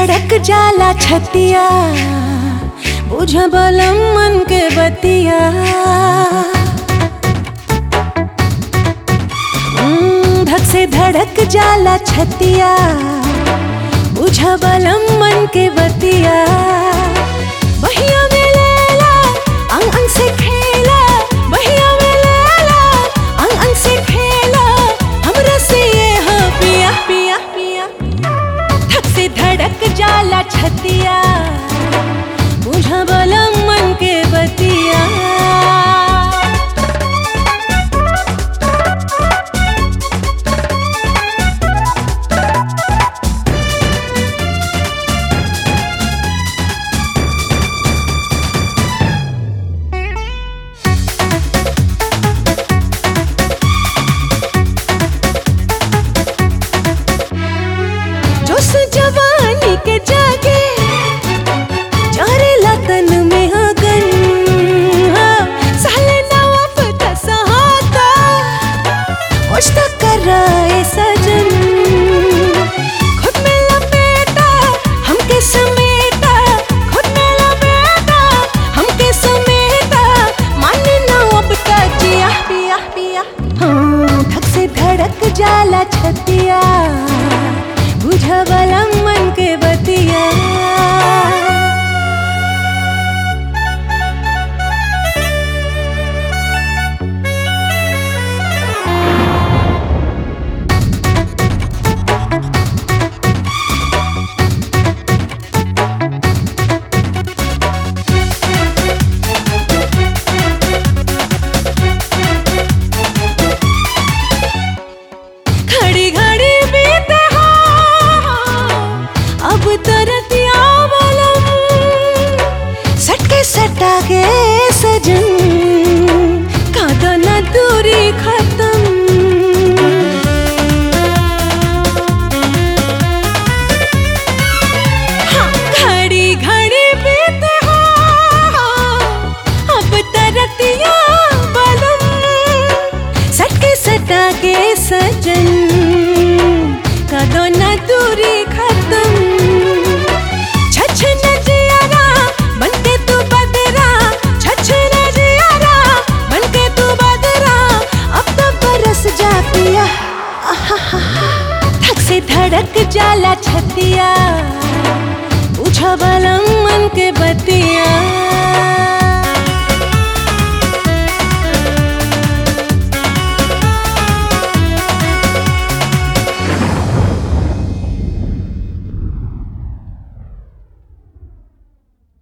धड़क जाला छतिया बुझ बलम मन के बतिया हम्म, धक से धड़क जाला छतिया बुझ बलम मन के बतिया बहिया में लेला अंग अंग से खेला बहिया में लेला अंग अंग से खेला हमरा से ये हो पिया पिया पिया धक से धड़क जाला छतिया बुझा बलम मन के बतिया जोश जवानी के जागे चारे तन में अगन हाँ, साले नवा पता सहाता कुछ तो कर रहे सजन खुद में लपेटा हमके समेटा खुद में लपेटा हमके समेटा माने ना अब तक जिया पिया पिया हाँ, धक से धड़क जाला छतिया बुझा बलम मन के बतिया घड़ी घड़ी बीते हो अब तरतिया बलम सटके सटा के सजन कादो न दूरी खत्म हाँ, घड़ी घड़ी बीते हो अब तरतिया बलम सटके सटा के सजन कदो न दूरी खत्म छछ न जियारा बनके तू बदरा छछ न जियारा बनके तू बदरा अब तो बरस जा पिया धक से धड़क जाला छतिया पूछा बलम मन के बतिया